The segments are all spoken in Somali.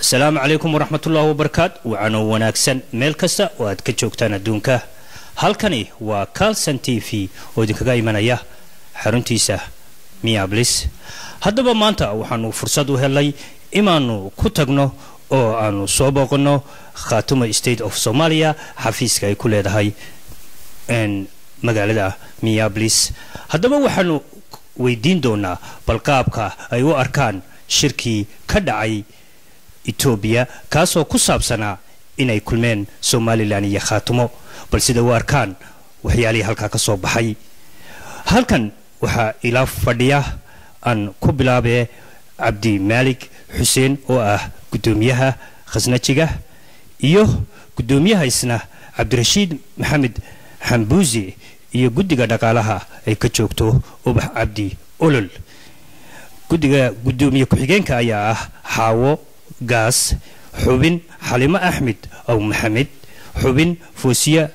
asalaamu calaykum waraxmatullaahi wabarakaat wacanoo wanaagsan meel kasta oo aad ka joogtaan adduunka halkani waa calson t v oo idinkaga imanaya xaruntiisa miablis haddaba maanta waxaanu fursad u helnay inaanu ku tagno oo aanu soo booqanno khaatuma state of somalia xafiiska ay ku leedahay magaalada miablis haddaba waxaanu weydiin doonaa balqaabka ay u arkaan shirkii ka dhacay etoobiya kaasoo ku saabsanaa inay kulmeen somalilan iyo khaatumo bal sida u arkaan waxyaalihii halkaa ka soo baxay halkan waxaa ilaa fadhiya aan ku bilaabee cabdi maalig xuseen oo ah guddoomiyaha khasnajiga iyo guddoomiyaha isna cabdirashiid maxamed xambuusi iyo guddiga dhaqaalaha ay ka joogto ubax cabdi olol guddiga guddoomiye ku-xigeenka ayaa ah xaawo gaas xubin xalimo axmed aw maxamed xubin foosiya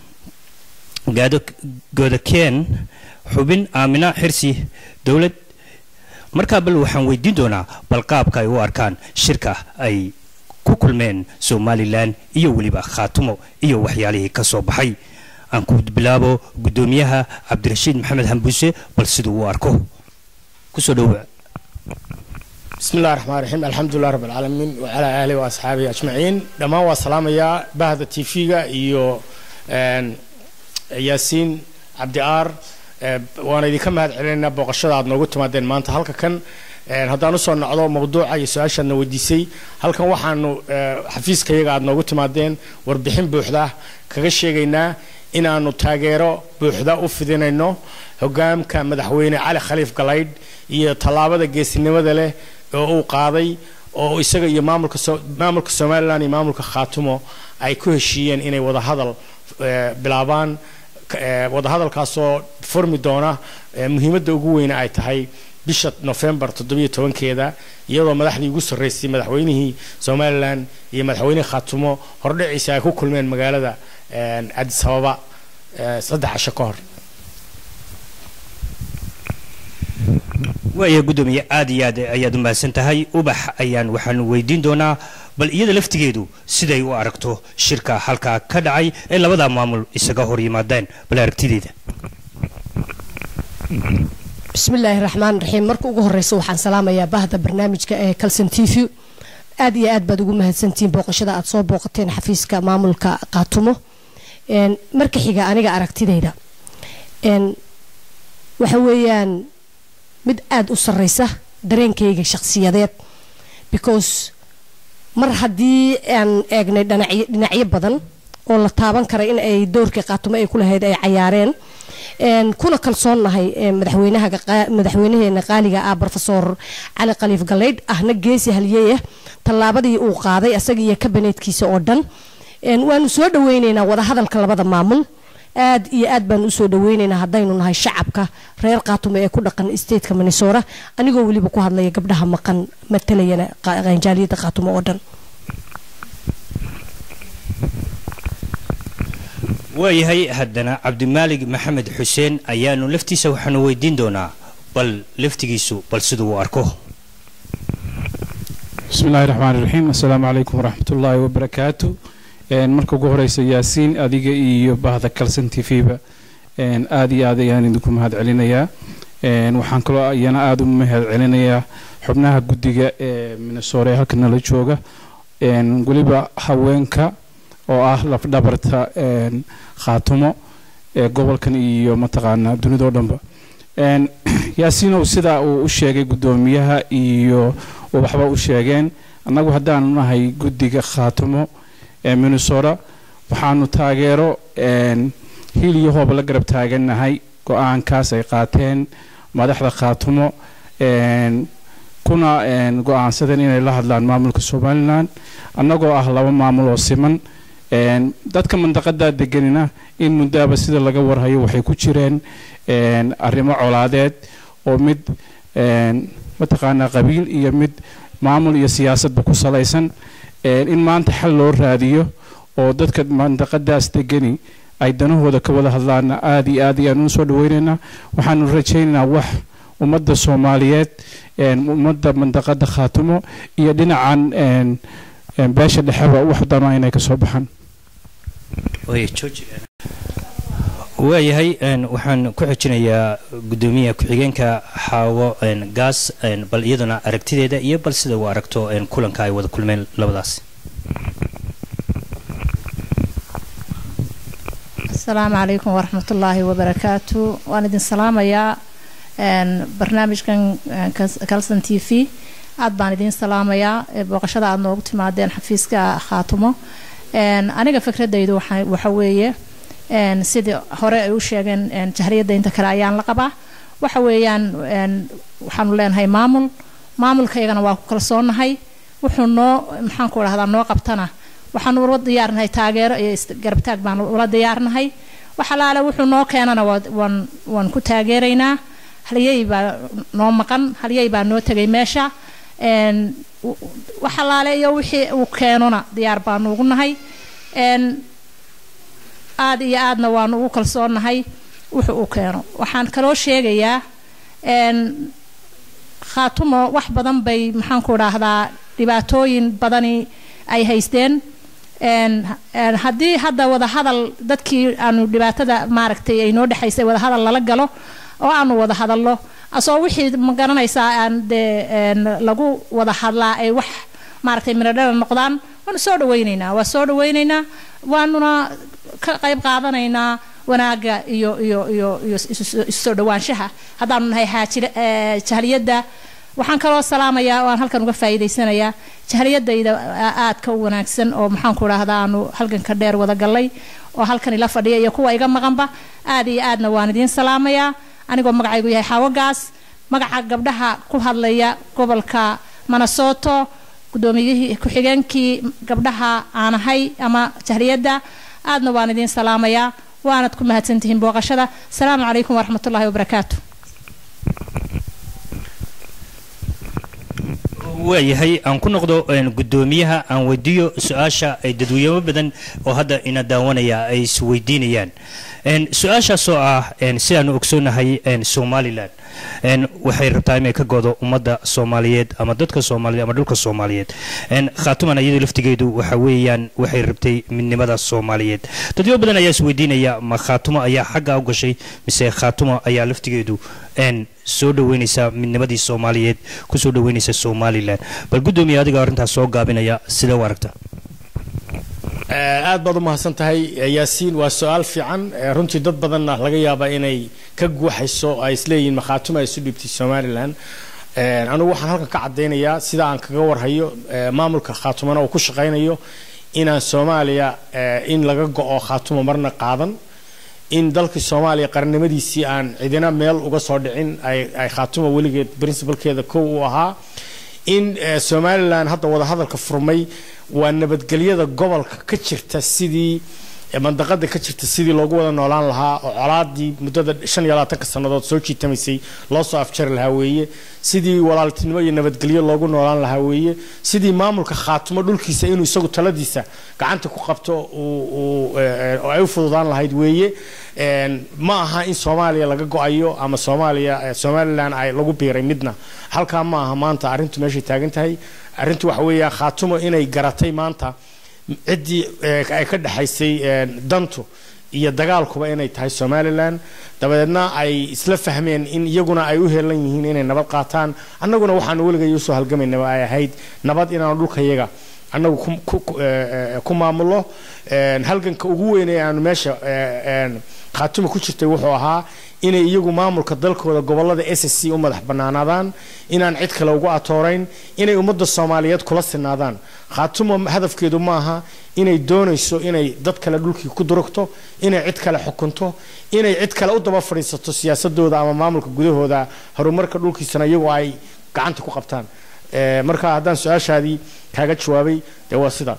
godakeen xubin aamina xirsi dowlad markaa bal waxaan weydiin doonaa balqaabka ay u arkaan shirka ay ku kulmeen somalilan iyo weliba khaatumo iyo waxyaalihii ka soo baxay aan ku bilaabo guddoomiyaha cabdirashiid maxamed xambuuse bal siduu u arko kusoo dhowa bismi illahi raxmaan raxiim alxamdulilah rabb alcaalamiin wacalaa aalihi wa asxaabihi ajmaciin dhammaan waa salaamayaa bahda t v-ga iyo yaasiin cabdi aar waana idinka mahad celinaynaa booqashada aad noogu timaadeen maanta halka kan haddaan usoo nocdo mawduuca iyo su-aashaadna weydiisay halkan waxaanu xafiiskayaga aad noogu timaadeen warbixin buuxda kaga sheegaynaa inaanu taageero buuxda u fidinayno hogaamka madaxweyne cali khaliif galaydh iyo tallaabada geesinimada leh oo uu qaaday oo isaga iyo maamulka maamulka somalilan iyo maamulka khaatumo ay ku heshiiyeen inay wadahadal bilaabaan wadahadalkaasoo furmi doona muhiimadda ugu weyne ay tahay bisha nofembar toddobiyo tobankeeda iyadoo madaxdii ugu sarreysay madaxweynihii somalilan iyo madaxweynihii khaatumo hordhiciisa ay ku kulmeen magaalada cadis ababa saddex casho ka hor waaya guddoomiye aad iyo aad ayaad u mahadsan tahay ubax ayaan waxaanu weydiin doonaa bal iyada laftigeedu siday u aragto shirka halkaa ka dhacay ee labadaa maamul isaga hor yimaadeen bal aragtideeda bismillaahi raxmaan raxiim marka ugu horeysa waxaan salaamayaa bahda barnaamijka ee calson t v aad iyo aad baad ugu mahadsantihiin booqashada aad soo booqateen xafiiska maamulka qaatumo marka xiga aniga aragtidayda waxa weeyaan mid aada u sareysa dareenkayga shakhsiyadeed because mar haddii aan eegnay dhinacyo badan oo la taaban kara in ay doorkii qaatumo ay ku lahayd ay cayaareen kuna kalsoonnahay madaxweynaheena qaaliga ah rofesor cali khaliif galeydh ahna geesi halyeeyah tallaabadii uu qaaday asaga iyo kabaneedkiisa oo dhan waanu soo dhaweyneynaa wadahadalka labada maamul aad iyo aad baan usoo dhaweyneynaa haddaynu nahay shacabka reer qaatumo ee ku dhaqan stateka minnesora anigoo weliba ku hadlaya gabdhaha maqan matalayana qanjaaliyada qaatumo oo dhan waayahay haddana cabdimaalig maxamed xuseen ayaanu laftiisa waxaanu weydiin doonaa bal laftigiisu bal siduu u arko bismi illaahi raxmaan iraxiim assalaamu calaykum waraxmat ullaahi wabarakaatu marka ugu horeysa yaasiin adiga iyo bahda calson t v-ba aada iyo aad ayaan idinku mahad celinayaa waxaan kaloo iyana aada u mahad celinayaa xubnaha guddiga ee minnesora ee halka nala jooga weliba haweenka oo ah lafdhabarta khaatumo ee gobolkan iyo mataqaanaa dunidao dhanba yaasiinow sidaa uu u sheegay guddoomiyaha iyo waxba u sheegeen annagu haddaanu nahay guddiga khaatumo ee minnesota waxaanu taageero hiil iyo hooba la garab taagannahay go-aankaas ay qaateen madaxda khaatumo kuna go-aansadeen inay la hadlaan maamulka somalilan annagoo ah laba maamul oo siman dadka mandaqadaa deganina in muddaaba sida laga warhayo waxay ku jireen arrimo colaadeed oo mid mataqaanaa qabiil iyo mid maamul iyo siyaasadba ku salaysan in maanta xal loo raadiyo oo dadka mandaqadaas degani ay danahooda ka wada hadlaana aada iyo aad ayaan u soo dhaweynaynaa waxaanu rajaynaynaa wax ummadda soomaaliyeed ummadda mandaqada khaatumo iyo dhinacan beesha dhexeba wax dano inay ka soo baxaan waayahay waxaan ku xijinayaa gudoomiyaha ku-xigeenka xaawo gaas bal iyaduna aragtideeda iyo bal sida uu aragto kulanka ay wada kulmeen labadaas asalaamu calaykum waraxmatullaahi wabarakaatu waan idin salaamayaa barnaamijkan calson t v aad baan idiin salaamayaa booqashada aad noogu timaadeen xafiiska khaatumo aniga fikradaydu waxa weeye sidii hore ay u sheegeen jahriyadda inta kale ayaan la qabaa waxa weeyaan waxaanu leenahay maamul maamulkaygana waa ku kalsoonahay wuxuu noo maxaan ku dhahdaa noo qabtana waxaanu ula diyaarnahay taageero iyo garabtaag baanu ula diyaarnahay wax alaale wuxuu noo keenana waan waan ku taageeraynaa halyey baa noo maqan halyey baa noo tegay meesha wax alaale iyo wixii uu keenona diyaar baanu ugu nahay aada iyo aadna waanu ugu kalsoonahay wuxuu uu keeno waxaan kaloo sheegayaa khaatumo wax badan bay maxaan ku dhahdaa dhibaatooyin badani ay haysteen haddii hadda wadahadal dadkii aanu dhibaatada maaragtay ay noo dhexaysay wadahadal lala galo oo aanu wada hadalno asoo wixii ma garanaysaa aan dee lagu wada hadlaa ay wax maaragtay miradhala noqdaan waanu soo dhawaynaynaa waa soo dhawaynaynaa waanuna ka qayb qaadanaynaa wanaaga iyo iyo iyo iyo isoo dhawaanshaha haddaanu nahay xaajir jahliyadda waxaan kaloo salaamayaa oo aan halkan uga faa'iidaysanayaa jahliyadayda aadka u wanaagsan oo maxaan ku dhahdaa aanu halganka dheer wada gallay oo halkan ila fadhiya iyo kuwa iga maqanba aad iyo aadna waan idiin salaamayaa anigoo magacaygu yahay xawogaas magaca gabdhaha ku hadlaya gobolka manasoto gudoomiyihii ku-xigeenkii gabdhaha aan ahay ama jahliyadda aadna waan idiin salaamayaa waanad ku mahadsantihiin booqashada asalaamu calaykum waraxmatullaahi wabarakaatu waayahay aan ku noqdo gudoomiyaha aan weydiiyo su-aasha ay dadweyne badan oo hadda ina daawanaya ay isweydiinayaan su-aashaasoo ah sidaanu ogsoonahay somalilan waxay rabtaa inay ka godo ummadda soomaaliyeed ama dadka soomaaliyeed ama dhulka soomaaliyeed khaatuman iyadu laftigeedu waxa weeyaan waxay rabtay midnimada soomaaliyeed dadyo badan ayaa isweydiinaya ma khaatumo ayaa xagga u gashay mise khaatumo ayaa laftigeedu soo dhaweynaysa midnimadii soomaaliyeed kusoo dhaweynaysa somalilan bal gudoomiya adiga arrintaas soo gaabinaya sidee u aragta aad baad u mahadsan tahay yaasiin waa su-aal fiican runtii dad badanna laga yaabaa inay ka guuxayso ay isleeyihiin makhaatuma isu dhibtay somalilan anigu waxaan halkan ka caddaynayaa sida aan kaga warhayo maamulka khaatumana uu ku shaqaynayo inaan soomaaliya in laga go-o khaatuma marna qaadan in dalkii soomaaliya qarannimadiisii aan cidina meel uga soo dhicin ay khaatuma weligeed princibalkeeda kow u ahaa in somalilan hadda wadahadalka furmay waa nabadgelyada gobolka ka jirta sidii mandaqada ka jirta sidii loogu wada noolaan lahaa oo colaadii muddada shan iyo labaatanka sannadood soo jiitamaysay loo soo afjari lahaa weeye sidii walaaltinimo iyo nabadgelyo loogu noolaan lahaa weeye sidii maamulka khaatumo dhulkiisa inuu isagu taladiisa gacanta ku qabto oo ay u fududaan lahayd weeye ma aha in soomaaliya laga go-ayo ama soomaaliya somalilan ay lagu biiray midna halkaa ma aha maanta arrintu meeshay taagan tahay arrintu waxa weeya khaatumo inay garatay maanta ciddii ay ka dhexaysay dantu iyo dagaalkuba inay tahay somalilan dabadeedna ay isla fahmeen in iyaguna ay u heelan yihiin inay nabad qaataan annaguna waxaanu weligay usoo halgamaynaba ay ahayd nabad inaanu dhulkayaga annagu ku maamulo halganka ugu weyn ee aanu meesha khaatuma ku jirtay wuxuu ahaa inay iyagu maamulka dalkooda gobolada s c u madax banaanaadaan inaan cid kale ugu atoorayn inay ummadda soomaaliyeed kula sinaadaan khaatuma hadafkeedu maaha inay doonayso inay dad kale dhulkii ku durugto inay cid kale xukunto inay cid kale u daba fadhiisato siyaasadooda ama maamulka gudahooda horumarka dhulkiisana iyagu ay gacanta ku qabtaan marka haddaan su-aashaadii kaaga jawaabay dee waa sidaa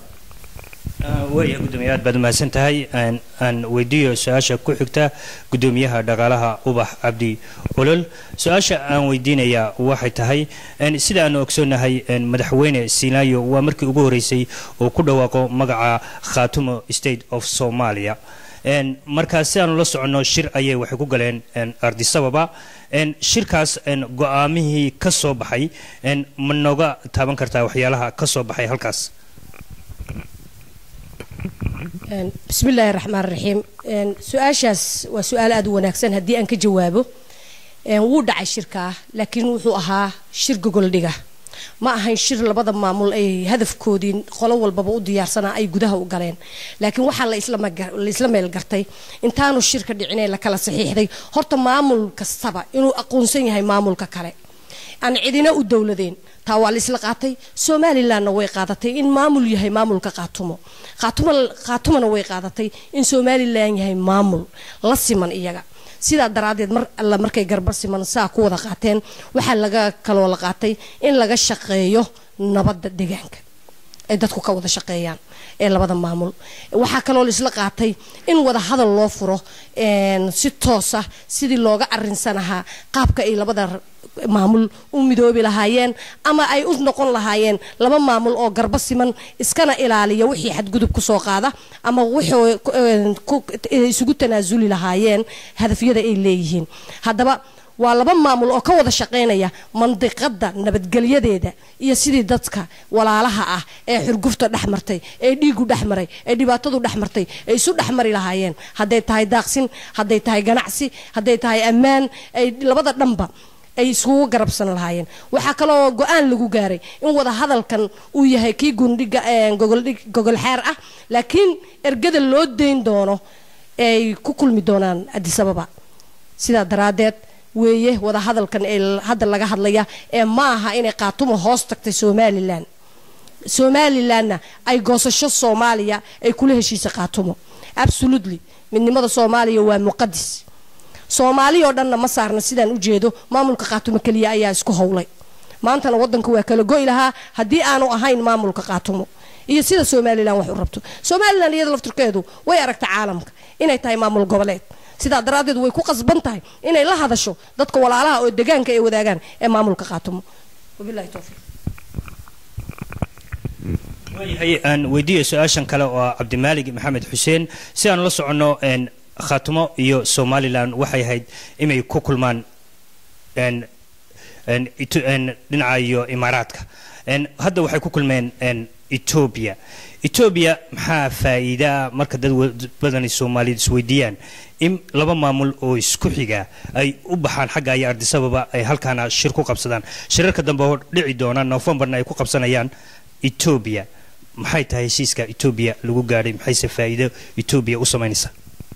waaya gudoomiye aad baad umahadsan tahay aan weydiiyo su-aasha ku xigta gudoomiyaha dhaqaalaha ubax cabdi olol su-aasha aan weydiinayaa waxay tahay sida aanu ogsoonahay madaxweyne sinaayo waa markii ugu horeysay oo ku dhawaaqo magaca khaatumo state of somalia een, markaa si aanu la soconno shir ayay waxay ku galeen een, ardisababa een, shirkaas een, go-aamihii ka soo baxay een, ma nooga taaban kartaa waxyaalaha ka soo baxay halkaas Een, bismillaahi raxmaan raxiim Een, su-aashaas waa su-aal aada u wanaagsan haddii aan ka jawaabo Een, wuu dhacay shirkaa laakiin wuxuu ahaa shir gogoldhiga ma ahayn shir labada maamul ay hadafkoodii qolo walbaba u diyaarsanaa ay gudaha u galeen laakiin waxaa la isla maga- la isla meel gartay intaanu shirka dhicin ee la kala saxiixday horta maamul kastaba inuu aqoonsan yahay maamulka kale aan cidina u dowladeen taa waa la isla qaatay somalilandna way qaadatay in maamul yahay maamulka qaatumo qaatumo qaatumona way qaadatay in somaliland yahay maamul la siman iyaga sidaa daraaddeed mar alla markay garba siman saa ku wada qaateen waxaa laga kaloo la qaatay in laga shaqeeyo nabadda deegaanka ay dadku ka wada shaqeeyaan ee labada maamul waxaa kaloo la isla qaatay in wada hadal loo furo een, si toosa sidii looga arinsanahaa qaabka ay labada maamul u midoobi lahaayeen ama ay u noqon lahaayeen laba maamul oo garba siman iskana ilaaliya wixii xadgudub ku soo qaada ama wixii een, ku- isugu tanaasuli lahaayeen hadafyada ay leeyihiin haddaba waa laba maamul oo ka wada shaqaynaya mandiqada nabadgelyadeeda iyo sidii dadka walaalaha ah ee xurgufta dhex martay ee dhiigu dhex maray ee dhibaatadu dhex martay ay isu dhex mari lahaayeen hadday tahay daaqsin hadday tahay ganacsi hadday tahay ammaan ay labada dhanba ay isugu garabsan lahaayeen waxaa kaloo go-aan lagu gaaray in wada hadalkan uu yahay kii gundhiga gogoldhig gogol xeer ah laakiin ergada loo dayn doono ay ku kulmi doonaan adisababa sidaa daraaddeed weeye wada hadalkan ee hadda laga hadlaya ee ma aha inay qaatumo hoos tagtay somalilan somalilanna ay goosasho soomaaliya ay kula heshiisay qaatumo absolutely midnimada soomaaliya waa muqadis soomaali oo dhanna ma saarna sidaan u jeedo maamulka qaatumo keliya ayaa isku howlay maantana wadanka waa kala goy lahaa haddii aanu ahayn maamulka qaatumo iyo sida somalilan wax u rabto somalilan iyada laftirkeedu way aragta caalamka inay tahay maamul goboleed sidaa daraaddeed way ku qasban tahay inay la hadasho dadka walaalaha oo degaanka ay wadaagaan ee maamulka qaatumo wabilahi towfiiq waayahay aan weydiiya su-aashan kale oo ah cabdimaalig maxamed xuseen si aan la soconno een, khaatumo iyo somalilan waxay ahayd inay ku kulmaan een, een, Ito- een, dhinaca iyo imaaraadka een, hadda waxay ku kulmeen een, etoobiya etoobiya maxaa faa'iidaa marka dad wa- badani soomaaliyeed isweydiiyaan in laba maamul oo isku xiga ay u baxaan xagga iyo ardisababa ay halkaana shir ku qabsadaan shirarka dambe oo dhici doona noofembarna ay ku qabsanayaan etoobiya maxay tahay heshiiska etoobiya lagu gaadhay maxayse faa'iido etoobiya u samaynaysaa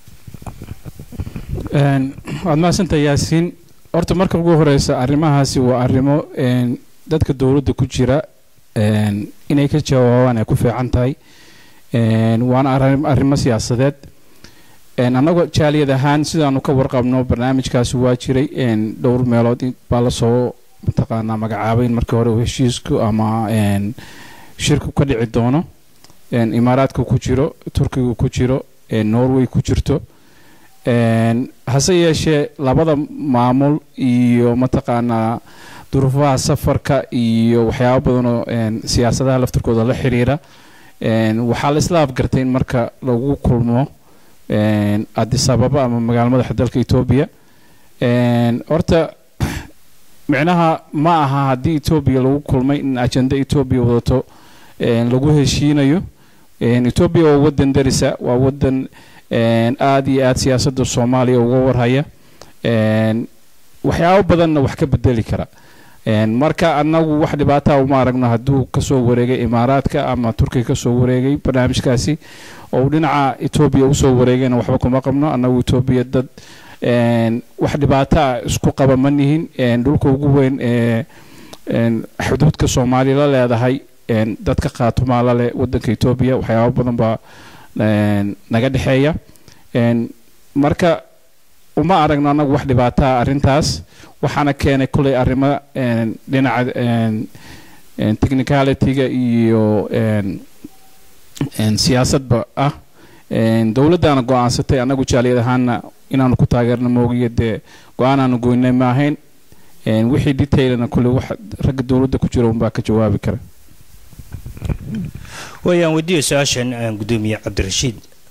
Een, waad mahadsantahay yaasiin horta marka ugu horeysa arrimahaasi waa arrimo een, dadka dowladda ku jira een, inay ka jawaabaan ay ku fiican tahay een, waana arrim- arrimo siyaasadeed een, annagoo jaaliyad ahaan sidaanu ka warqabno barnaamijkaasi waa jiray een, dhowr meelood in- baa lasoo mataqaanaa magacaabay in markii hore uu heshiisku ama een, shirku ka dhici doono een, imaaraadka ku jiro turkiga ku jiro een, norway ku jirto Een, hase yeeshee labada maamul iyo mataqaanaa duruufaha safarka iyo waxyaabo badan oo een, siyaasadaha laftirkooda la xiriira een, waxaa la isla afgartay in marka lagu kulmo een, addis ababa ama magaalo madaxa dalka etoobiya een, horta micnaha ma aha haddii etoobiya lagu kulmay in ajenda etoobiya wadato een, lagu heshiinayo een, etoobiya waa wadan darisa waa wadan een, aad iyo aad siyaasadda soomaaliya uga warhaya een, waxyaabo badanna wax ka bedeli kara een, marka annagu wax dhibaataa uma aragno hadduu kasoo wareegay imaaraadka ama turkiga kasoo wareegay barnaamijkaasi oo uu dhinaca etoobiya usoo wareegayna waxba kuma qabno annagu etoobiya dad een, wax dhibaataa isku qaba ma nihin een, dhulka ugu weyn ee een, xuduudka soomaaliya la leedahay een, dadka qaatumaa la leh wadanka etoobiya waxyaabo badan baa een, naga dhexeeya een, marka uma aragno annagu wax dhibaataa arrintaas waxaana keenay kuley arrimo een, dhinaca een, een, technicalityga iyo een, een, siyaasadba ah een, dowladdaana go-aansatay annagu jaaliyad ahaana inaanu ku taageerno moogiyo dee go-aanaanu goynay ma ahayn een, wixii detailana kuley wax ragga dowladda ku jira unbaa ka jawaabi kara waayaan weydiiya su-aashan aan gudoomiye cabdirashiid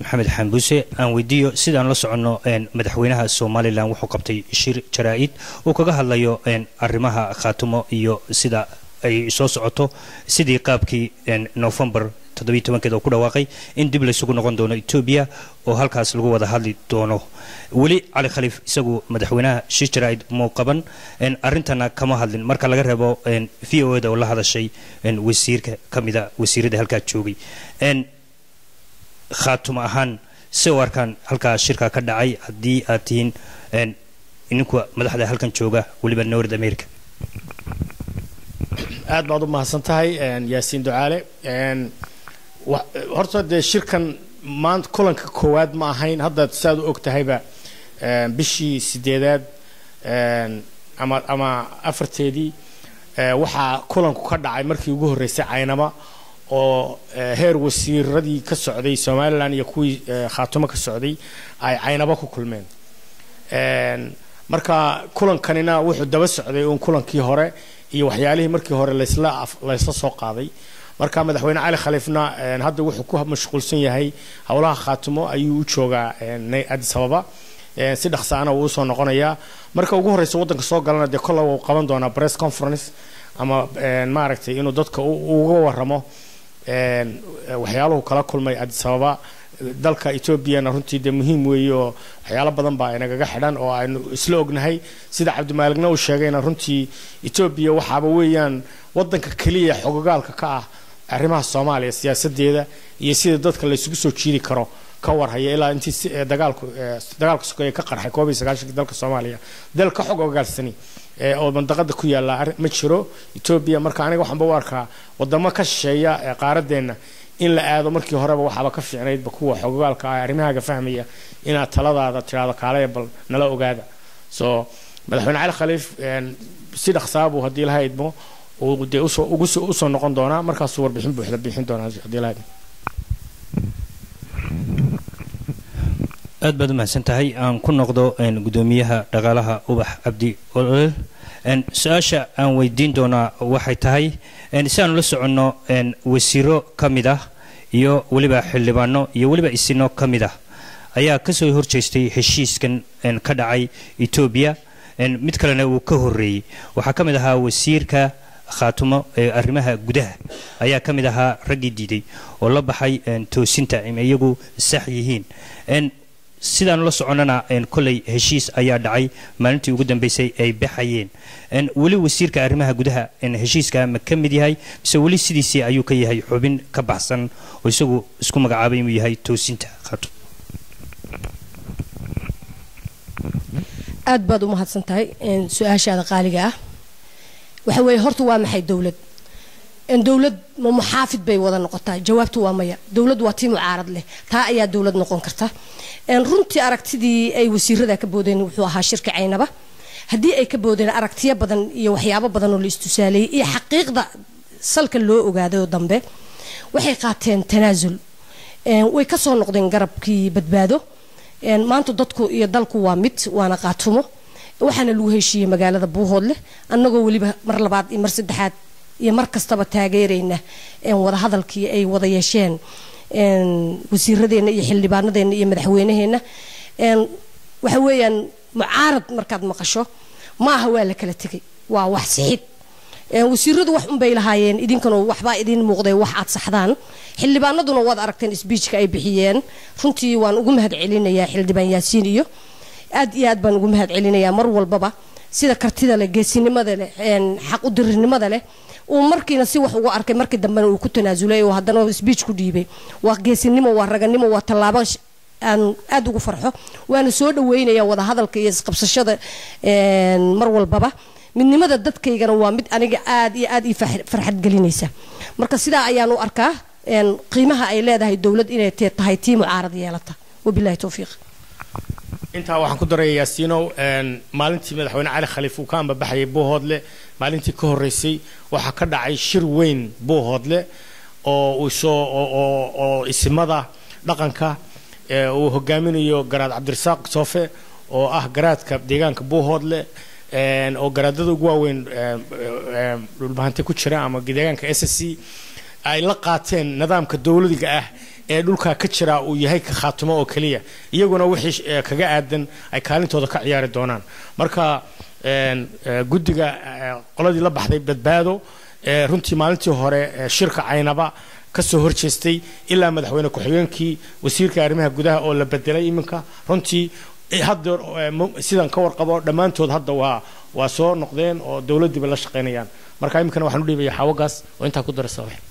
maxamed xambuse aan weydiiyo sidaan la soconno madaxweynaha somalilan wuxuu qabtay shir jaraa-id uu kaga hadlayo arrimaha khaatumo iyo sida ay soo socoto sidii qaabkii novembar toddobiyi tobankeed oo ku dhawaaqay in dib laysugu noqon doono etoobiya oo halkaas lagu wada hadli doono weli cali khaliif isagu madaxweynaha shir jaraa-id muu qaban arrintana kama hadlin marka laga reebo v o eda oo la hadashay wasiirka ka mida wasiirada halkaa joogay khaatumo ahaan si u arkaan halkaa shirka ka dhacay haddii aad tihiin idinku madaxda halkan jooga weliba nord america aad baad u mahadsan tahay yaasiin ducaale horta dee shirkan maanta kulanka koowaad ma ahayn hadda siaad u og tahayba bishii sideedaad ama ama afarteedii waxaa kulanku ka dhacay markii ugu horreysay caynama oo heer wasiiradii ka socday somalilan iyo kuwii khaatumo ka socday ay caynabo ku kulmeen marka kulankanina wuxuu daba socday uun kulankii hore iyo waxyaalihii markii hore laysla laysla soo qaaday marka madaxweyne cali khaliifna hadda wuxuu ku mashquulsan yahay howlaha khaatumo ayuu u joogaa addis ababa si dhaqsaana uu usoo noqonayaa marka ugu horreysa waddanka soo galana dee kolla uu qaban doonaa press conference ama maaragtay inuu dadka uga waramo waxyaaluhu kala kulmay addis ababa dalka etoobiyana runtii dee muhiim weeye oo waxyaalo badan baa inagaga xidhan oo aynu isla ognahay sida cabdimaaligna uu sheegayna runtii etoobiya waxaaba weeyaan waddanka keliya xogogaalka ka ah arrimaha soomaaliya siyaasadeeda iyo sida dadka laysugu soo jiidi karo ka warhaya ilaa intii dagaalku dagaalka sokeeye ka qarxay koob iyo sagaashankii dalka soomaaliya dal ka xog ogaalsani oo mandaqada ku yaalla ma jiro etoobiya marka aniga waxaanba u arkaa wadamo ka shisheeya ee qaaradeenna in la aado markii horeba waxaaba ka fiicnaydba kuwa xogogaalka ah arrimahaaga fahmaya inaad taladaada tidhaahdo kaalaya bal nala ogaada so madaxweyne cali khaliif si dhaqsaabuu haddii laha idmo uu dee usoo ugusoo usoo noqon doonaa markaasuu warbixin buuxda bixin doonaa haddii laha idmo aad baad u mahadsan tahay aan ku noqdo gudoomiyaha dhaqaalaha ubax cabdi olol su-aasha aan weydiin doonaa waxay tahay si aanu la soconno wasiiro ka mid ah iyo weliba xildhibaano iyo weliba isino ka mid ah ayaa kasoo horjeestay heshiiskan ka dhacay etoobiya mid kalena uu ka horeeyey waxaa ka mid ahaa wasiirka khaatumo ee arrimaha gudaha ayaa ka mid ahaa raggii diiday oo la baxay toosinta iyagu sax yihiin sidaanu la soconnana koley heshiis ayaa dhacay maalintii ugu dambeysay ay baxayeen weli wasiirka arrimaha gudaha heshiiska ma ka mid yahay mise weli sidiisii ayuu ka yahay xubin ka baxsan oo isagu isku magacaabay inuu yahay toosinta khaatumo aad baad u mahadsan tahay su-aashaada qaaliga ah waxa weeye horta waa maxay dowlad dowlad ma muxaafid bay wada noqotaa jawaabtu waa maya dowlad waa tii mucaarad leh taa ayaa dowlad noqon karta runtii aragtidii ay wasiirada ka boodeen wuxuu ahaa shirka caynaba haddii ay ka boodeen aragtiyo badan iyo waxyaabo badan oo la istusaaleeyey iyo xaqiiqda salka loo ogaaday oo dambe waxay qaateen tanaasul way kasoo noqdeen garabkii badbaado maanta dadku iyo dalku waa mid waana qaatumo waxaana lagu heshiiyey magaalada buuhoodleh annagoo weliba mar labaad iyo mar saddexaad iyo mar kastaba taageerayna wadahadalkii ay wada yeesheen wasiiradeenna iyo xildhibaanadeenna iyo madaxweynaheenna waxa weeyaan mucaarad markaad maqasho ma aha waa la kala tegay waa wax sixid wasiiradu wax unbay lahaayeen idinkana waxbaa idiin muuqday wax aad saxdaan xildhibaanaduna waad aragteen sbiijka ay bixiyeen runtii waan ugu mahad celinayaa xildhibaan yaasiin iyo aad iyo aad baan ugu mahad celinayaa mar walbaba sida kartida leh geesinimada leh xaq udirirnimada leh uu markiina si wax ugu arkay markii dambena uu ku tanaasulay oo haddana sbiij ku dhiibay waa geesinimo waa raganimo waa tallaabo aan aada ugu farxo waana soo dhaweynaya wadahadalka iyo isqabsashada mar walbaba midnimada dadkaygana waa mid aniga aad iyo aad ii farxad gelinaysa marka sidaa ayaan u arkaa qiimaha ay leedahay dowlad inay tahay tii mucaarad yeelata wabilahi towfiiq intaa waxaan ku daraya yaasiinow maalintii madaxweyne cali khaliif uu ka ambabaxayay buuhoodle maalintii ka horreysay waxaa ka dhacay shir weyn buuhoodle oo soo oo isimada dhaqanka uu hogaaminayo garaad cabdirasaaq soofe oo ah garaadka deegaanka buuhoodle oo garaadada ugu waaweyn dhulbahante ku jira ama deegaanka s s c ay la qaateen nidaamka dowladiga ah ee dhulkaa ka jira uu yahay ka khaatumo oo keliya iyaguna wixii eh, kaga aadan ay kaalintooda ka ciyaari doonaan marka een, eh, guddiga eh, qoladii la baxday badbaado ee runtii maalintii hore ee shirka caynaba ka soo horjeestay ilaa madaxweyne ku-xigeenkii wasiirka arrimaha gudaha oo la bedelay iminka runtii eh, hadda eh, mo- sidan ka warqabo dhammaantood hadda waa waa soo noqdeen oo dowladdiiba la shaqaynayaan marka iminkana waxaan u dhiibaya xawagaas oo intaa ku darasa wax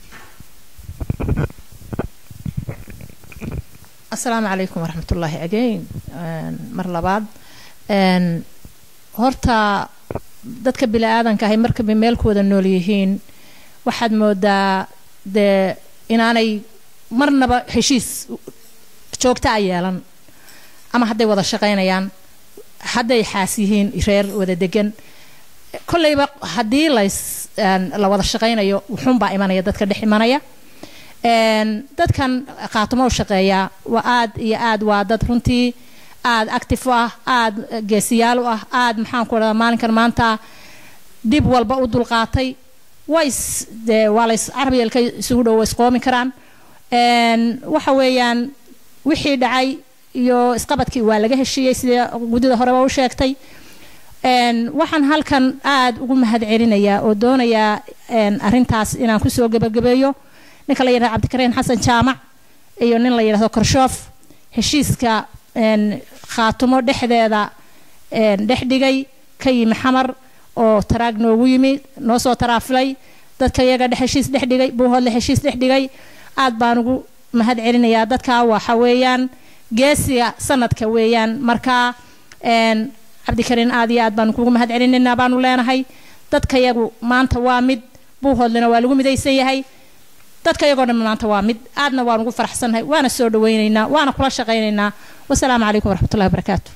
asalaamu calaykum waraxmatullaahi again Een, mar labaad Een, horta dadka bini-aadanka ahay markaba meelkooda nool yihiin waxaad moodaa dee inaanay marnaba heshiis joogta a yeelan ama hadday wada shaqaynayaan hadday xaas yihiin reer wada degan kolleyba haddii lays een, la wada shaqaynayo wuxuunbaa imanaya dadka dhex imanaya Een, dadkan khaatimo u shaqeeya waa aad iyo aad waa dad runtii aad active u ah aad geesiyaal u ah aad maxaan ku dhadaa maalinkan maanta dhib walba u dulqaatay ways dee waa lays carabiyelka isugu dhow ways qoomi karaan Een, waxa weeyaan wixii dhacay iyo isqabadkii waa laga heshiiyey sida guddida horeba u sheegtay Een, waxaan halkan aad ugu mahad celinayaa oo doonayaa een, arrintaas inaan kusoo gebagabeeyo ninka la yidhahdo cabdikariin xasan jaamac iyo nin la yidhahdo korshoof heshiiska een, khaatumo dhexdeeda een, dhex dhigay ka yimi xamar oo taraag noogu yimi noo soo taraafilay dadka iyaga dhex heshiis dhex dhigay buuhoodle heshiis dhex dhigay aad baan ugu mahad celinayaa dadka waxa weeyaan geesiga sanadka weeyaan marka een, cabdikariin aad iyo aad baan kugu mahad celinaynaa baanu leenahay dadka iyagu maanta waa mid buuhoodlena waa lagu midaysan yahay dadka iyagoo dhan maanta waa mid aadna waan ugu faraxsannahay waana soo dhawaynaynaa waana kula shaqaynaynaa wasalaamu calaykum waraxmatullahi wabarakaatu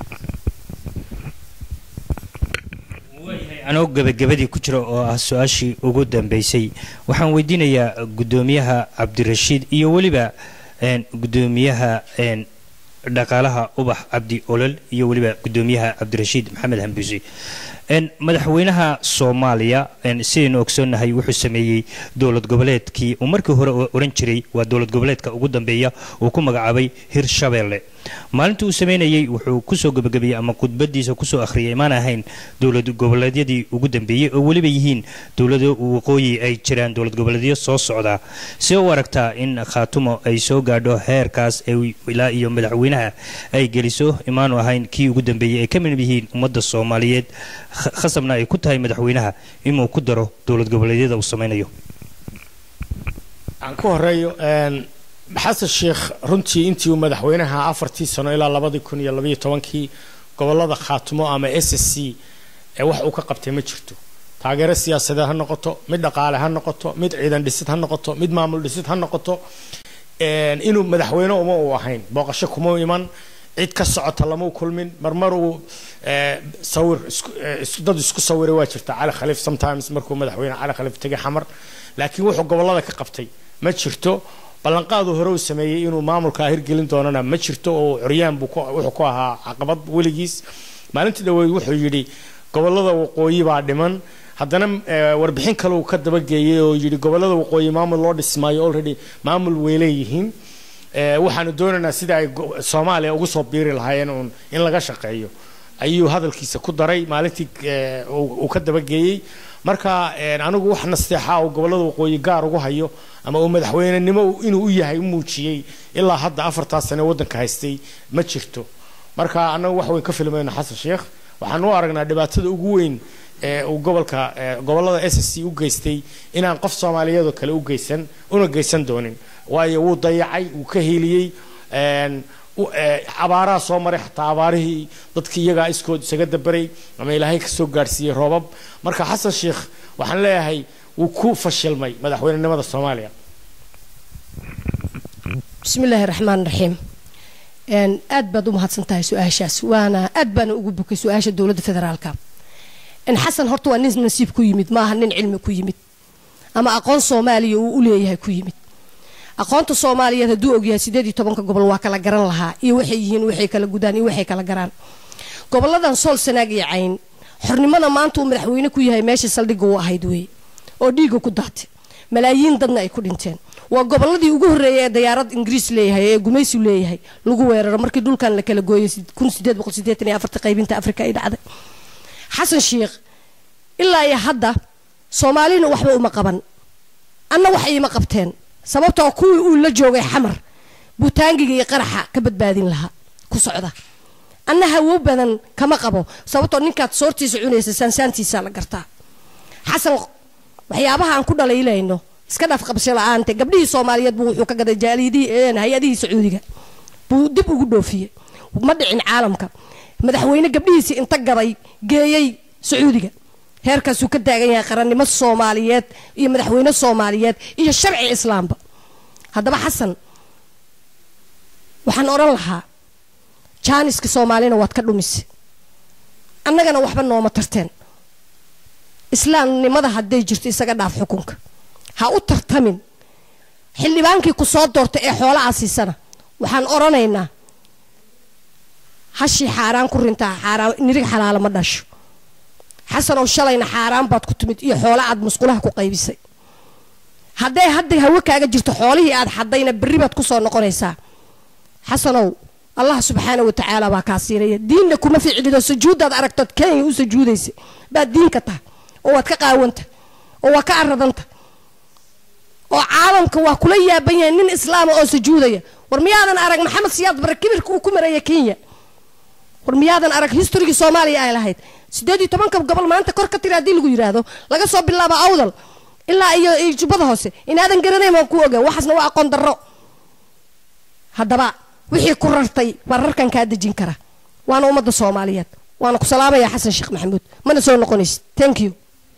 anoo gebagabadii ku jira oo ah su-aashii ugu dambeysay waxaan weydiinayaa guddoomiyaha cabdirashiid iyo weliba een, guddoomiyaha een, dhaqaalaha ubax cabdi olol iyo weliba guddoomiyaha cabdirashiid maxamed hambuusi een, madaxweynaha soomaaliya een, sidaynu ogsoonnahay wuxuu sameeyey dowlad goboleedkii uu markii hore o- oran jiray waa dowlad goboleedka ugu dambeeya uu ku magacaabay hirshabeelle maalintii uu sameynayey wuxuu kusoo gebagabeeyey ama khudbadiisa kusoo akhriyay maan ahayn dowlad goboleedyadii ugu dambeeyey oo weliba yihiin dowlado waqooyi ay jiraan dowlad goboleedyo soo socda see u aragtaa in khaatumo ay soo gaadho heerkaas ee ilaa iyo madaxweynaha ay geliso imaanu ahayn kii ugu dambeeyey ay ka mid yihiin ummadda soomaaliyeed kh- khasabna ay ku tahay madaxweynaha inuu ku daro dowlad goboleedyada uu sameynayo aan ku horeeyo een, xasan sheekh runtii intii uu madaxweynaha afartii sano ilaa labadii kun iyo labaiyo tobankii gobolada khaatumo ama s s c ee wax uu ka qabtay ma jirto taageero siyaasadeed ha noqoto mid dhaqaale ha noqoto mid ciidan dhisid ha noqoto mid maamul dhisid ha noqoto een, inuu madaxweyne uma uu ahayn booqasho kuma iman cid ka socota lama u kulmin marmar uu ee, sawir isku- ee, isku- dad isku sawiray waa jirta cali khaliif sometimes markuu madaxweyne cali khaliif tegay xamar laakiin wuxuu gobolada ka qabtay ma jirto ballanqaadu hore uu sameeyey inuu maamulka hirgelin doonana ma jirto oo curyaan buu ku- wuxuu ku ahaa caqabad weligiis maalintii dhaweyd wuxuu yidhi gobolada waqooyi baa dhiman haddana eh, warbixin kale uu ka dabageeyey oo yidhi gobolada waqooyi maamul loo dhismaayo already maamul way leeyihiin Eh, waxaanu doonaynaa sida ay go- soomaaliya ugu soo biiri lahaayeen uun in laga shaqeeyo ayuu hadalkiisa ku daray maalintii eh, uu uu ka dabageeyey marka eh, anigu wax nasteexa uu gobolada waqooyi gaar ugu hayo ama uu madaxweynenimo uu- inuu u yahay u muujiyey ilaa hadda afartaas sane waddanka haystay ma jirto marka anagu wax weyn ka filmayno xasan sheekh waxaan u aragnaa dhibaatada ugu weyn ee uu gobolka ee gobolada s c u geystay inaan qof soomaaliyeedoo kale u geysan una geysan doonin waayo wuu dayacay wuu ka hiiliyey een, u- ee, abaaraha soo maray xataa abaarihii dadkii iyagaa iskood isaga dabaray ama ilaahay kasoo gaadhsiiyey roobab marka xasan sheekh waxaan leeyahay wuu ku fashilmay madaxweynenimada soomaaliya بسم الله الرحمن الرحيم ان aad baad u mahadsan tahay su-aashaas waana aad baana ugu bukay su-aasha dowladda federaalka in xasan horta waa nin nasiib ku yimid maaha nin cilmi ku yimid ama aqoon soomaaliya uu u leeyahay ku yimid aqoonta soomaaliyeed hadduu ogyahay sideed iyo tobanka gobol waa kala garan lahaa iyo waxay yihiin waxay kala gudaan iyo waxay kala garaan goboladan sool sanaag iyo cayn xornimada maanta uu madaxweyne ku yahay meesha saldhigga u ahayd weeye oo dhiigga ku daatay malaayiin dadna ay ku dhinteen waa gobolladii ugu horreeyay ee dayaarad ingiriis leeyahay ee gumaysiu leeyahay lagu weeraro markii dhulkan la kala gooyay kun sideed boqol sideetan iyo afarta qaybinta afrika ay dhacday xasan sheikh ilaa iyo hadda soomaalina waxba uma qaban anna wax iima qabteen sababtoo kuwii uu la joogay xamar butaangiga iyo qaraxa ka badbaadin lahaa ku socda anna hawo badan kama qabo sababtoo ninkaad soortiisa cunaysa saansaantiisa la gartaa xasan waxyaabaha aan ku dhalaylayno iska dhaaf qabsho la-aante gabdhihii soomaaliyeed buu wuxuu ka gaday jaalidihii hay-adihii sacuudiga buu dib ugu dhoofiyey ma dhicin caalamka madaxweyne gabdhihiisii inta gaday geeyey sacuudiga heerkaasuu ka taagan yahay qarannimo soomaaliyeed iyo madaxweyne soomaaliyeed iyo sharci islaamba haddaba xasan waxaan odhan lahaa jaaniska soomaalina waad ka dhumise annagana waxba nooma tarteen islaamnimada hadday jirto isaga dhaaf xukunka ha u tartamin xildhibaankii ku soo doortay ee xoolaha siisana waxaan odhanaynaa hashii xaaraan ku rintaa xaaraan nirig xalaalo ma dhasho xasanow shalayna xaaraan baad ku timid iyo xoola aad musqulaha ku qaybisay hadday hadda hawe kaaga jirto xoolihii aad xadayna berri baad ku soo noqonaysaa xasanow allah subxaana wa tacaala baa kaa siinaya diinna kuma ficlido sujuuddaad aragtood kenya u sujuudaysa baad diinka tahay oo waad ka qaawanta oo waa ka aradanta oo caalamka waa kula yaaban yahay nin islaama oo sujuudaya war miyaadan arag maxamed siyaad bare kibirka uu ku maraya kenya war miyaadan arag historigii soomaaliya ay lahayd sideed iyo tobanka gobol maanta kor ka tiri haddii lagu yidhaahdo laga soo bilaabo awdal ilaa iyo jubbada hoose inaadan garanayn waan ku ogaa waxaasna waa aqoon darro haddaba wixii ku rartay baa rarkan kaa dejin kara waana ummadda soomaaliyeed waana ku salaamaya xasan sheekh maxamuud mana soo noqonaysid thank you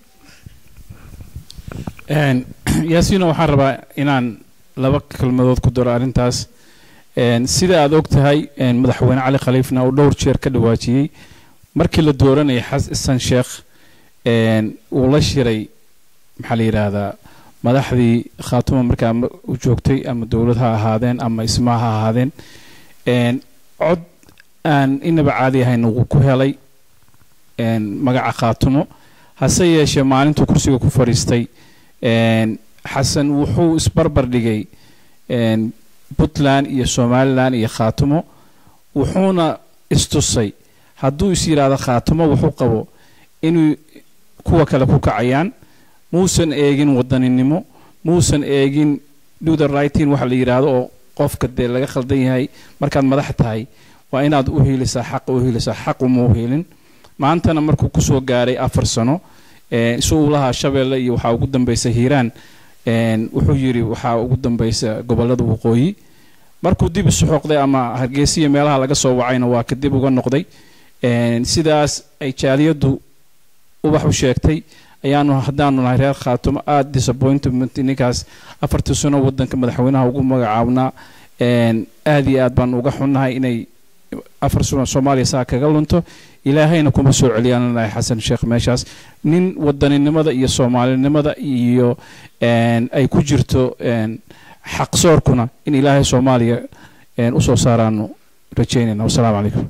yaasiino waxaan rabaa inaan laba kelmadood ku daro arrintaas sida aad og tahay madaxweyne cali khaliifna uu dhowr jeer ka dhawaajiyey markii la dooranayay xasan sheekh uu la shiray maxaa la yidhaahdaa madaxdii khaatuma markaa u joogtay ama dowlad ha ahaadeen ama ismaa ha ahaadeen cod aan inaba caadi ahayn uu ku helay magaca khaatumo hase yeeshee maalintuu kursiga ku fadhiistay xasan wuxuu isbarbar dhigay puntland iyo somalilan iyo khaatumo wuxuuna istusay hadduu is yidhaahdo khaatumo wuxuu qabo inuu kuwa kale ku kacayaan muusan eegin wadaninimo muusan eegin do the rightin waxa la yidhaahdo oo qofka dee laga khaldan yahay markaad madax tahay waa inaad u hiilisaa xaqa u hiilisaa xaq uma u hiilin maantana markuu kusoo gaaray afar sano isu uu lahaa shabeelle iyo waxaa ugu dambaysa hiiraan wuxuu yidhi waxaa ugu dambaysa gobollada waqooyi markuu dib isu xoqday ama hargeysiya meelaha laga soo wacayna waa kadib uga noqday sidaas ay jaaliyaddu ubax u sheegtay ayaanu haddaanu nahay reer khaatumo aada disappointment ninkaas afartii sano wadanka madaxweynaha ugu magacaabnaa aada iyo aad baanu uga xunnahay inay afar sano soomaaliya saa kaga lunto ilaahayna kuma soo celiyaan nahay xasan sheekh meeshaas nin wadaninimada iyo soomaalinimada iyo ay ku jirto xaqsoorkuna in ilaahay soomaaliya usoo saaraanu rajeynayna wasalaamu calaykum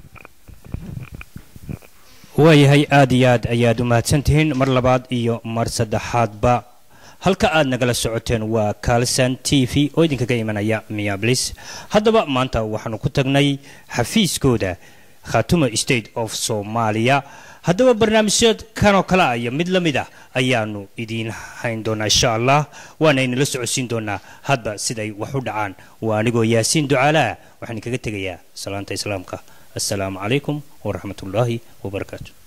waayahay aada iyo aad ayaad u mahadsantihiin mar labaad iyo mar saddexaadba halka aad nagala socoteen waa kalsan t v oo idinkaga imanaya miablis haddaba maanta waxaanu ku tagnay xafiiskooda khatuma state of soomaaliya haddaba barnaamijyad kanoo kale ah iyo mid la mid ah ayaanu idiin hayn doonaa insha allah waana inala socodsiin doonaa hadba siday wax u dhacaan waa anigoo yaasiin ducaalaa waxaan idinkaga tegayaa salaanta islaamka السلام عليكم ورحمة الله وبركاته